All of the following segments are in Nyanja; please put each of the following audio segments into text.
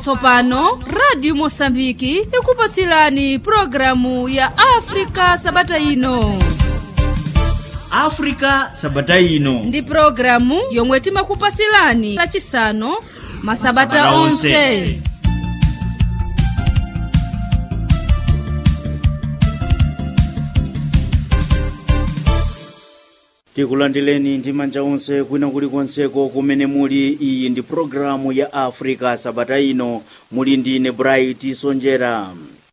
tsopano radio mosambiki ikupasilani programu ya afrika sabata ino africa sabata ino ndi programu yomwe timakupasilani lachisanu masabata Masabata onse onse. tikulandireni ndi manja onse kwina kulikonseko kumene muli iyi ndi programu ya africa sabata ino muli ndine bright sonjera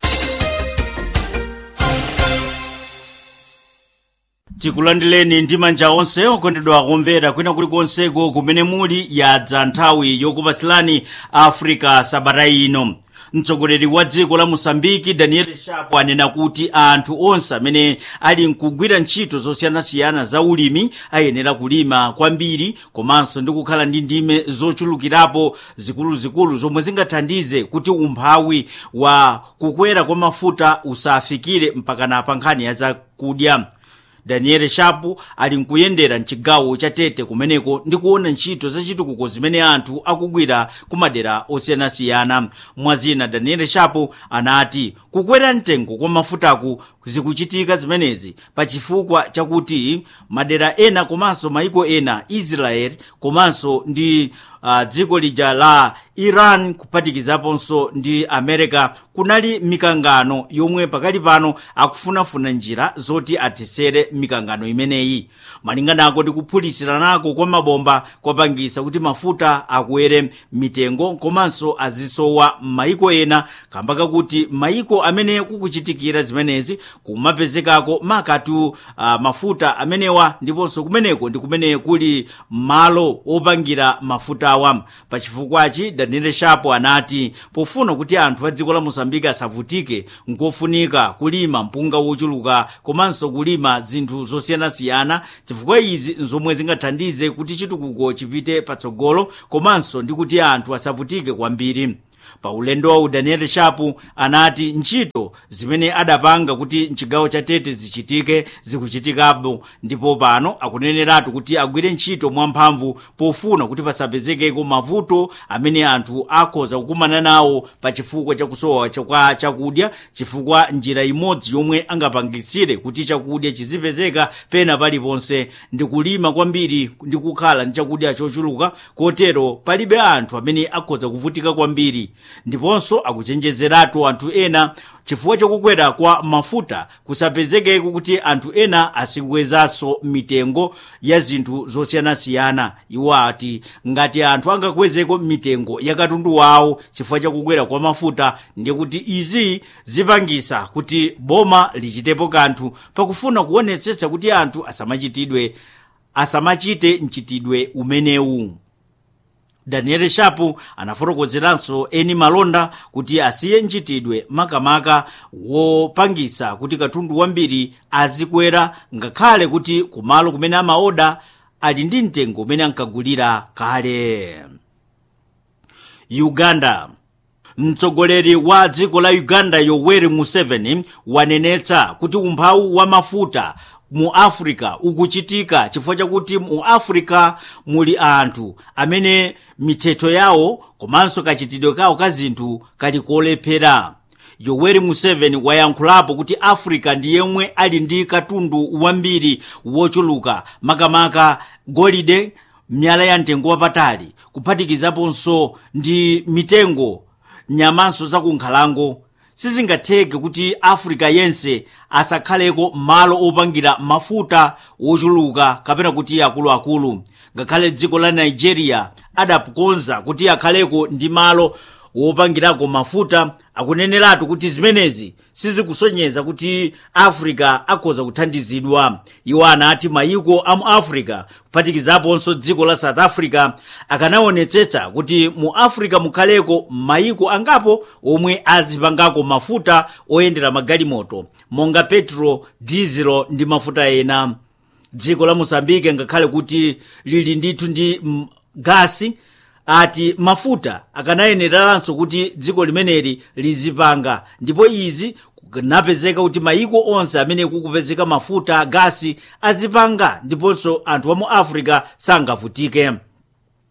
tikulandireni ndi manja onse okondedwa akumvera kwina kulikonseko kumene muli yadza nthawi yokupasilani africa sabata ino mtsogoleri wa dziko la mosambiki daniel shapo anena kuti anthu onse amene ali nkugwira ntchito zosiyanasiyana za ulimi ayenera kulima kwambiri komanso ndi kukhala ndi ndime zochulukirapo zikuluzikulu zomwe zingathandize kuti umphawi wa kukwera kwa mafuta usafikire mpakana pa nkhani ya zakudya daniel shapu ali nkuyendera mchigawo cha tete kumeneko ndi kuona ntchito zachitukuko zimene anthu akugwira ku madera osiyanasiyana mwazina daniel shapu anati kukwera mtengo kwa mafutaku zikuchitika zimenezi pa chifukwa chakuti madera ena komanso maiko ena israel komanso ndi uh, dziko lija la iran kuphatikizaponso ndi america kunali mikangano yomwe pakali pano akufunafuna njira zoti atesere mikangano imeneyi malinganako ndi kuphulitsiranako kwa mabomba kwapangisa kuti mafuta akwere mitengo komanso azisowa m'maiko ena kamba kakuti maiko amene kukuchitikira zimenezi kumapezekako makatu uh, mafuta amenewa ndiponso kumeneko ndi kumene kuli malo opangira mafutawa pachifukwachi daniel shapo anati pofuna kuti anthu a dziko la mosambiki asavutike nkofunika kulima mpunga wochuluka komanso kulima zinthu zosiyanasiyana chifukwa izi nzomwe zingathandize kuti chitukuko chipite patsogolo komanso ndi kuti anthu asavutike kwambiri pa ulendowu daniel shapu anati ntchito zimene adapanga kuti mchigawo cha tete zichitike zikuchitikapo ndipo pano akuneneratu kuti agwire ntchito mwamphamvu pofuna kuti pasapezekeko mavuto amene anthu akhoza kukumana nawo pa chifukwa chakusowa kwa chakudya chifukwa njira imodzi yomwe angapangisire kuti chakudya chizipezeka pena paliponse ndi kulima kwambiri ndi kukhala ndi chakudya chochuluka kotero palibe anthu amene akhoza kuvutika kwambiri ndiponso akuchenjezeratu anthu ena chifukwa chokukwera kwa mafuta kusapezekeko kuti anthu ena asikwezanso mitengo ya zinthu zosiyanasiyana iwo ati ngati anthu angakwezeko mitengo ya katundu wawo chifukwa chakukwera kwa mafuta ndiye kuti izi zipangisa kuti boma lichitepo kanthu pakufuna kuonetsetsa kuti anthu asamachitidwe asamachite mchitidwe umenewu daniel shapu anafotokozeranso eni malonda kuti asiye mchitidwe makamaka wopangisa kuti katundu wambiri azikwera ngakhale kuti kumalo kumene amaoda ali ndi mtengo umene ankagulira kale uganda mtsogoleri wa dziko la uganda yoweri museveni wanenetsa kuti umphawi wa mafuta mu africa ukuchitika chifukwa chakuti mu africa muli anthu amene mithetho yawo komanso kachitidwe kawo ka zinthu kali kolephera yoweri museveni wayankhulapo kuti africa ndi yemwe ali ndi katundu wambiri wochuluka makamaka golide miyala ya mtengo wapatali kuphatikizaponso ndi mitengo nyamanso zakunkhalango sizingatheke kuti africa yense asakhaleko malo opangira mafuta wochuluka kapena kuti akuluakulu ngakhale dziko la nigeria adakonza kuti akhaleko ndi malo wopangirako mafuta akuneneratu kuti zimenezi sizikusonyeza kuti africa akhoza kuthandizidwa iwo anati mayiko amu africa kuphatikizaponso dziko la south africa akanaonetsetsa kuti mu africa mukhaleko mayiko angapo omwe azipangako mafuta oyendera magalimoto monga petro diesel ndi mafuta ena dziko la mosambike ngakhale kuti lili ndithu ndi mm, gasi ati mafuta akanayeneranso kuti dziko limeneli lizipanga ndipo izi kunapezeka kuti mayiko onse amene kukupezeka mafuta gasi azipanga ndiponso anthu wa mu africa sangavutike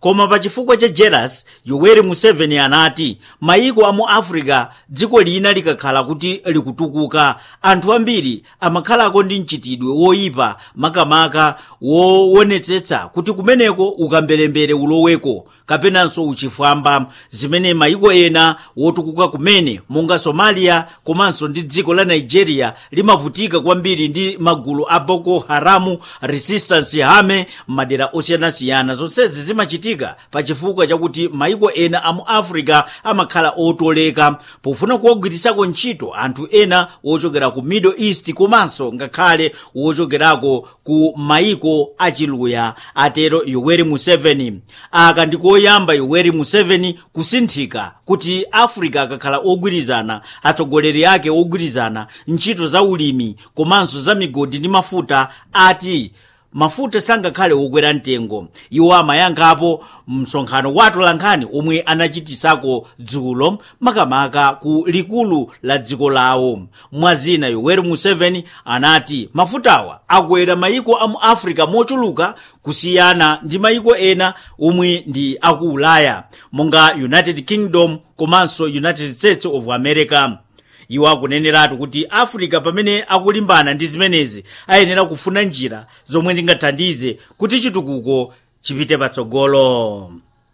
koma pa chifukwa cha jealous yoweri museveni anati mayiko amu africa dziko lina likakhala kuti likutukuka anthu ambiri amakhalako ndi mchitidwe woyipa makamaka woonetsetsa kuti kumeneko ukambelembere uloweko kapenanso uchifwamba zimene mayiko ena wotukuka kumene monga somalia komanso ndi dziko la nigeria limavutika kwambiri ndi magulu a boko haramu resistance army m'madera osiyanasiyana zonsezi zimachitika pa chifukwa chakuti mayiko ena amu africa amakhala otoleka pofuna kuwagwirisako ntchito anthu ena wochokera ku middle east komanso ngakhale wochokerako ku mayiko achiluya atero yoweri museveni aka ndikoyamba yoweri museveni kusinthika kuti africa akakhala ogwirizana atsogoleri ake ogwirizana ntchito za ulimi komanso za migodi ndi mafuta ati mafuta sangakhale wokwera mtengo iwo amayankhapo msonkhano wa atolankhani omwe anachitisako dzulo makamaka ku likulu la dziko lawo mwazina yoweri museveni anati mafutawa akwera mayiko amu africa mochuluka kusiyana ndi mayiko ena omwe ndi aku ulaya monga united kingdom komanso united states of america iwo akuneneratu kuti africa pamene akulimbana ndi zimenezi ayenera kufuna njira zomwe zingathandize kuti chitukuko chipite patsogolo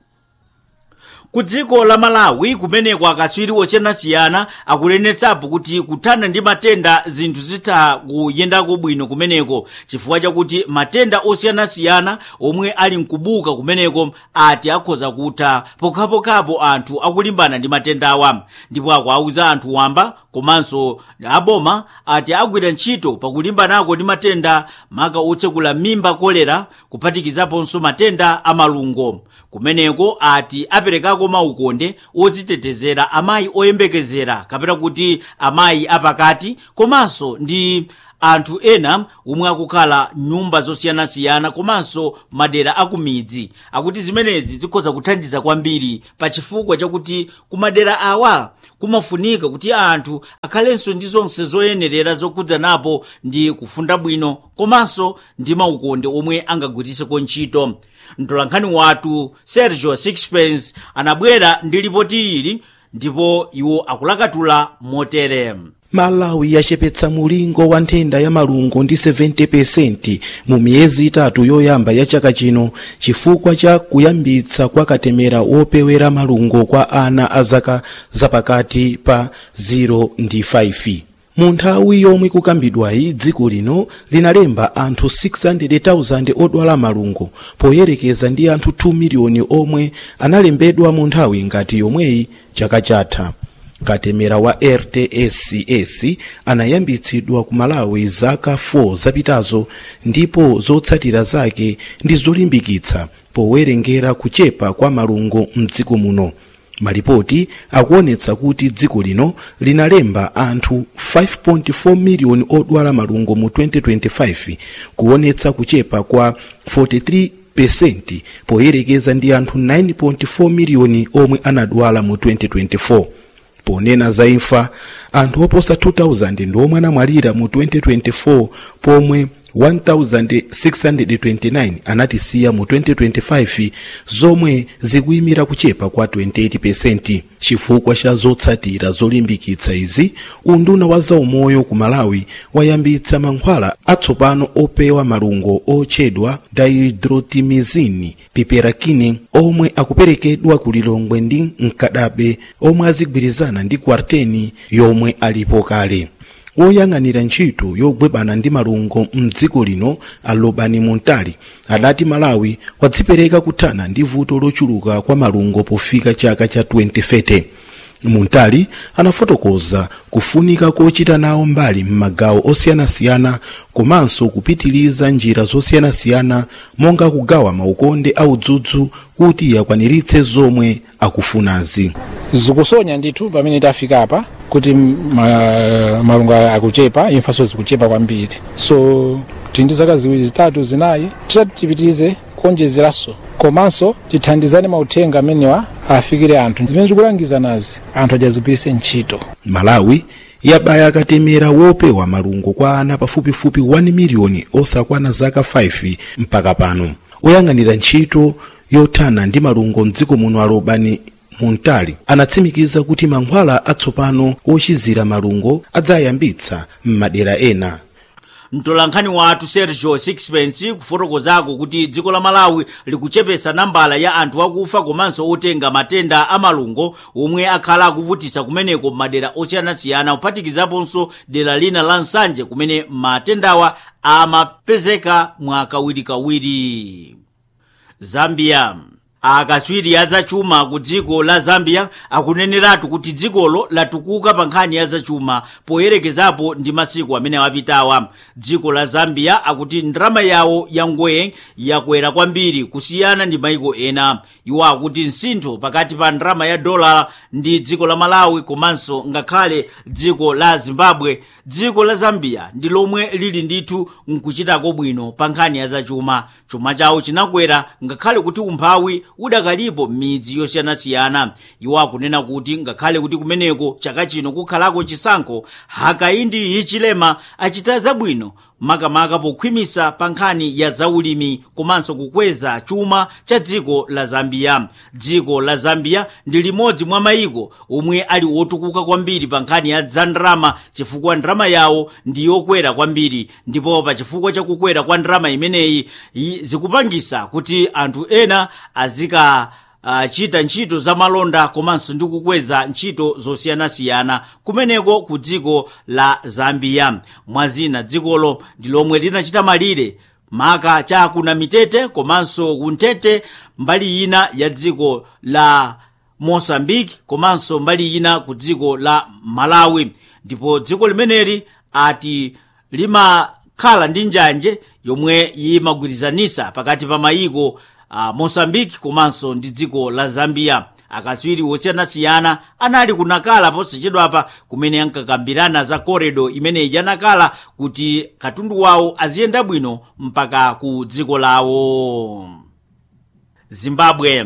ku dziko la malawi kumeneko akatswiri osiyanasiyana akunenetsapo kuti kuthana ndi matenda zinthu zitha kuyendako bwino kumeneko chifukwa chakuti matenda osiyanasiyana omwe ali mkubuka kumeneko ati akhoza kutha pokhapokhapo anthu akulimbana ndi matendawa ndipo akuauza anthu wamba komanso aboma ati agwira ntchito pakulimbanako ndi matenda maka otsekula mimba kolera kuphatikizaponso matenda amalungo kumeneko ati aperekako maukonde odzitetezera amayi oyembekezera kapena kuti amayi apakati komanso ndi anthu ena omwe akukhala nyumba zosiyanasiyana komanso madera akumidzi akuti zimenezi zikhoza kuthandiza kwambiri pa chifukwa chakuti kumadera awa kumafunika kuti anthu akhalenso ndi zonse zoyenerera zokhudzanapo ndi kufunda bwino komanso ndi maukonde omwe angagwiriseko ntchito mtolankhani wathu sergio sixpence anabwera ndi lipoti ili ndipo iwo akulakatula motere malawi yachepetsa mulingo wa nthenda ya malungo ndi 70% mu miyezi itatu yoyamba ya chaka chino chifukwa cha kuyambitsa kwa katemera wopewera malungo kwa ana a zaka zapakati pa 0 ndi 5 mu nthawi yomwe kukambidwayi dziko lino linalemba anthu 600,000 odwala malungo poyerekeza ndi anthu 2 miliyoni omwe analembedwa mu nthawi ngati yomweyi chaka chatha katemera wa rtscs anayambitsidwa ku malawi zaka 4 zapitazo ndipo zotsatira zake ndi zolimbikitsa powerengera kuchepa kwa malungo mdziko muno malipoti akuonetsa kuti dziko lino linalemba anthu 5.4 miliyoni odwala malungo mu 2025 kuonetsa kuchepa kwa 43 pesenti poyerekeza ndi anthu 9.4 miliyoni omwe anadwala mu 2024 ponena za imfa anthu oposa 2000 ndiomwe anamwalira mu 2024 pomwe 1629 anatisiya mu 2025 zomwe zikuyimira kuchepa kwa 28% chifukwa cha zotsatira zolimbikitsa izi unduna wa zaumoyo ku malawi wayambitsa mankhwala atsopano opewa malungo otchedwa dihydrotimizini piperakine omwe akuperekedwa ku lilongwe ndi mkadabe omwe azigwirizana ndi kwarteni yomwe alipo kale woyang'anira ntchito yolimbana ndi malungo mdziko lino alobani montali adati malawi wadzipereka kuthana ndi vuto lochuluka kwa malungo pofika chaka cha 2030 montali anafotokoza kufunika kochita nawo mbali m'magawo osiyanasiyana komanso kupitiliza njira zosiyanasiyana monga kugawa maukonde audzudzu kuti akwaniritse zomwe akufunazi zikusonya ndithu pamene tafika apa kuti ma, malungo akuchepa imfanso zikuchepa kwambiri so tili ndi zaka ziwiri zitatu zinayi titati tipitirize kuonjezeranso komanso tithandizane mauthenga amenewa afikire anthu zimene tikulangiza nazi anthu adzazigwiritse ntchito malawi yabaya katemera wopewa malungo kwa ana pafupifupi 1 miliyoni osakwana zaka 5 mpaka pano oyang'anira ntchito yothana ndi malungo mdziko muno alobani muntali anatsimikiza kuti mankhwala atsopano ochizira malungo adzayambitsa m'madera ena mtolankhani wathu sergio sixpence kufotokozako kuti dziko la malawi likuchepesa nambala ya anthu akufa komanso otenga matenda a malungo omwe akhala akuvutisa kumeneko m'madera osiyanasiyana kuphatikizaponso dera lina la nsanje kumene matendawa amapezeka mwakawirikawiri zambia akatswiri azachuma ku dziko la zambia akuneneratu kuti dzikolo latukuka pa nkhani ya zachuma poyerekezapo ndi masiku amene apitawa dziko la zambia akuti ndalama yawo ya ngwee yakwera kwambiri kusiyana ndi maiko ena iwo akuti msintho pakati pa ndalama ya dola ndi dziko la malawi komanso ngakhale dziko la zimbabwe dziko la zambia ndi lomwe lili ndithu nkuchitako bwino pa nkhani ya zachuma chuma chawo chinakwera ngakhale kuti umphawi udakalipo m'midzi yosiyanasiyana iwo akunena kuti ngakhale kuti kumeneko chaka chino kukhalako chisankho hakaindi hichilema achita zabwino makamaka pokhwimisa pa nkhani ya zaulimi komanso kukweza chuma cha dziko la zambia dziko la zambia ndi limodzi mwa mayiko omwe ali otukuka kwambiri pa nkhani ya za ndalama chifukwa ndalama yawo ndi yokwera kwambiri ndipo pa chifukwa cha kukwera kwa ndalama imeneyi i- zikupangisa kuti anthu ena azika achita ntchito za malonda komanso ndi kukweza ntchito zosiyanasiyana kumeneko ku dziko la zambia mwazina dzikolo ndi lomwe linachita malire maka cha kuna mitete komanso kuntete mbali ina ya dziko la mosambiki komanso mbali ina ku dziko la malawi ndipo dziko limeneli ati limakhala ndi njanje yomwe imagwirizanisa pakati pa mayiko uh, mosambiki komanso ndi dziko la zambia akatswiri osiyanasiyana anali kunakala posachedwapa kumene ankakambirana za koredo imeneyi yanakala kuti katundu wawo aziyenda bwino mpaka ku dziko lawo zimbabwe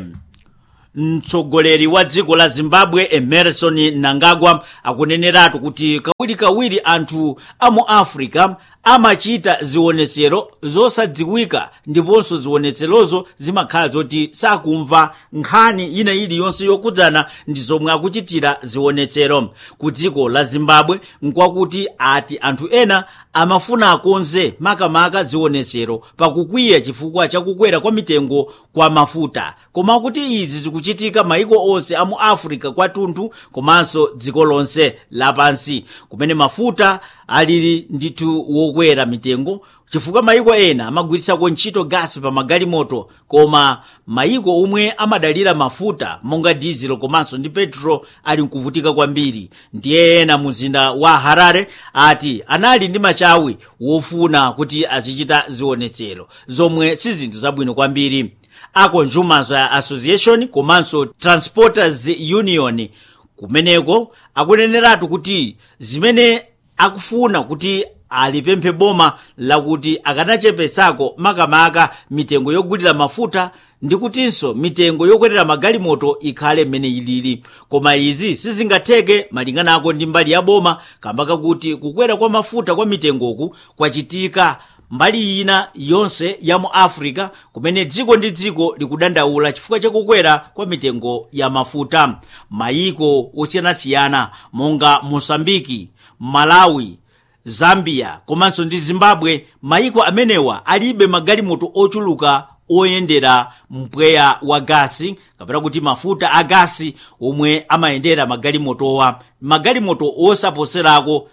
mtsogoleri wa dziko la zimbabwe emerson mnangagwa akuneneratu kuti kawirikawiri anthu a mu africa amachita zionetsero zosadziwika ndiponso zionetserozo zimakhala zoti sakumva nkhani ina iliyonse yokudzana ndi zomwe akuchitira zionetsero ku dziko la zimbabwe nkwakuti ati anthu ena amafuna akonze makamaka zionetsero pakukwiya chifukwa chakukwera kwa mitengo kwa mafuta koma kuti izi zikuchitika maiko onse a mu africa kwathunthu komanso dziko lonse lapansi kumene mafuta alili ndithu wokwera mitengo chifukwa maiko ena amagwiritsako ntchito gasi pa magalimoto koma maiko omwe amadalira mafuta monga dizelo komanso ndi petro ali nkuvutika kwambiri ndiye ena muzinda wa harare ati anali ndi machawi wofuna kuti azichita zionetsero zomwe si zinthu zabwino kwambiri a consumers association komanso transporters union kumeneko akuneneratu kuti zimene akufuna kuti alipemphe boma lakuti akanachepesako makamaka mitengo yogulira mafuta ndi kutinso mitengo yokwetera magalimoto ikhale mmene ilili koma izi sizingatheke malinganako ndi mbali ya boma kamba kakuti kukwera kwa mafuta kwa mitengoku kwachitika mbali ina yonse ya mu africa kumene dziko ndi dziko likudandaula chifukwa chakukwera kwa mitengo ya mafuta mayiko osiyanasiyana monga mosambiki malawi zambia komanso ndi zimbabwe mayiko amenewa alibe magalimoto ochuluka oyendera mpweya wa gasi kapena kuti mafuta a gasi omwe amayendera magalimotowa magalimoto osaposerako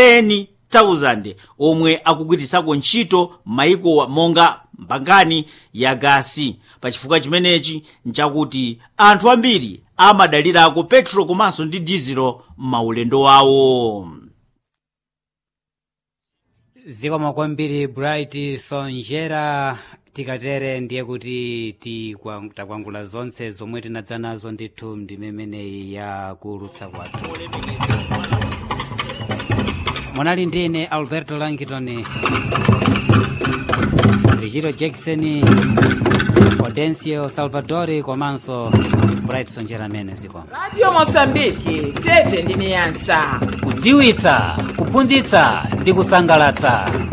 10,000 omwe akugwiritsako ntchito mayikowa monga mbangani ya gasi pachifukwa chimenechi nchakuti anthu ambiri amadalirako petro komanso ndi dizelo m'maulendo wawo zikomo kwambiri bright sonjera tikatere ndiye kuti tikwa- takwangula zonse zomwe tinadza nazo ndithu ndimemeneyi ya kulutsa kwathu munali ndine alberto langton richiro jackson audencio salvadori komanso bright sonjera amene zikomo radio mosambiki tete ndi niyasa kudziwitsa kuphunzitsa ndi kusangalatsa